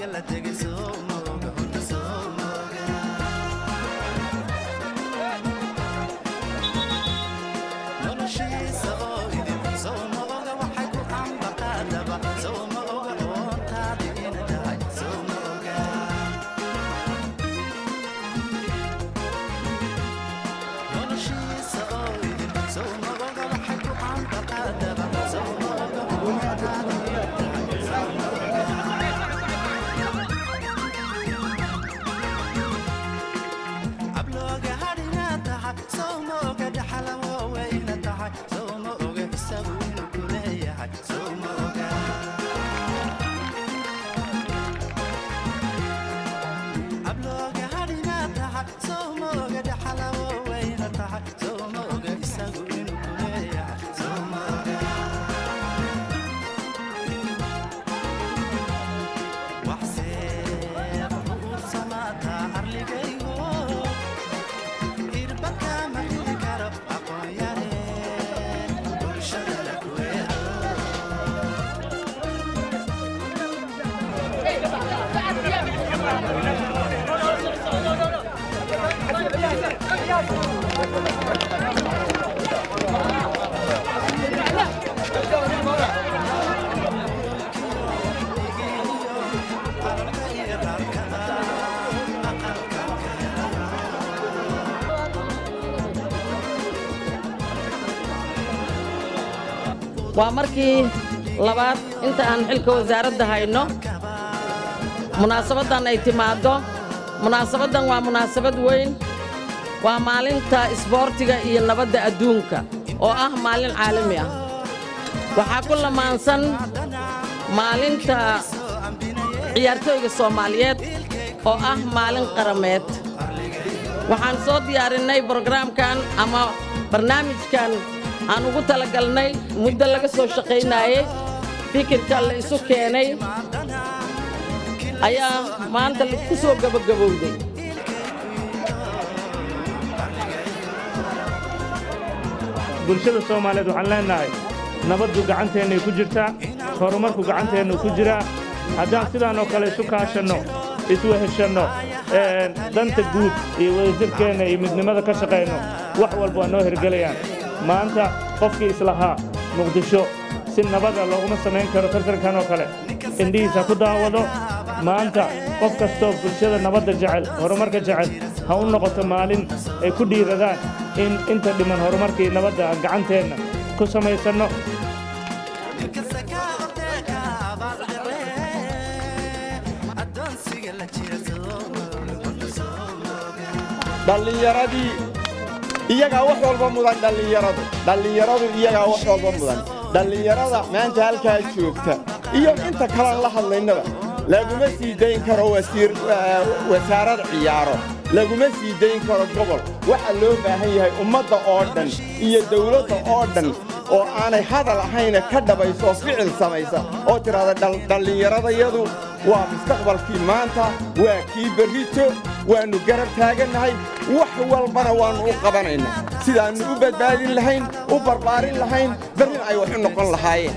waa markii labaad inta aan xilka wasaaradda hayno munaasabaddan ay timaaddo munaasabaddan waa munaasabad weyn waa maalinta isboortiga iyo nabadda adduunka oo ah maalin caalami ah waxaa ku lamaansan maalinta ciyaartooyga soomaaliyeed oo ah maalin qarameed waxaan soo diyaarinnay brogaraamkan ama barnaamijkan aan ugu talagalnay muddo laga soo shaqaynaayey fikirka la isu keenay ayaa maanta ku soo gebagabowday bulshada soomaaliyeed waxaan leennahay nabaddu gacanteennay ku jirtaa horumarku gacanteennu ku jiraa haddaan sidaan oo kale isu kaashanno isweheshanno danta guud iyo wadajirkeenna iyo midnimada ka shaqayno wax walba waa noo hergelayaan maanta qofkii islahaa muqdisho si nabada looguma samayn karo tartankan oo kale indhihiisa ku daawado maanta qof kastoo bulshada nabadda jecel horumarka jecel ha u noqoto maalin ay ku dhiiradaan in inta dhiman horumarkii nabadda aan gacanteenna ku samaysanno dhallinyaradii iyagaa wax walba mudan dhallinyaradu dhallinyaradu iyagaa wax walba mudan dhallinyarada maanta halkaa joogta iyo inta kalaan la hadlaynaba laguma sii dayn karo wasaarad ciyaaro laguma sii dayn karo gobol waxaa loo baahan yahay ummadda oo dhan iyo dawladda oo dhan oo aanay hadal ahayna ka dhabayso ficil samaysa oo tidhaahda dhallinyaradayadu waa mustaqbalkii maanta waa kii berrito waannu garab taagannahay wax walbana waannu u qabanaynaa sidaannu u badbaadin lahayn u barbaarin lahayn berrin ay wax u noqon lahaayeen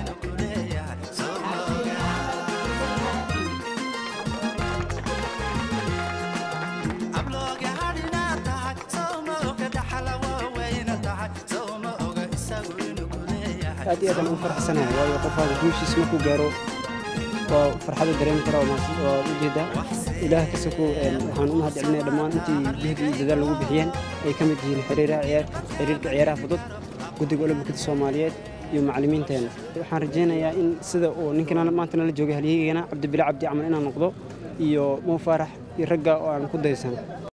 aad iyo aadaan ugu faraxsanahay waayo qofaaga guushiis markuu gaaro waa farxada dareemi kara waa ujeeddaa ilaah kasoko waxaan u mahad celinaya dhammaan intii jihdi iyo dadaal lagu bixiyeen ay ka mid yihiin xiriirka ciyaaraha fudud guddiga olombikada soomaaliyeed iyo macallimiinteenna waxaan rajaynayaa in sida uu ninkan maanta nala joogay halyeygana cabdibile cabdi camal inaan noqdo iyo mo faarax iyo ragga oo aan ku daysano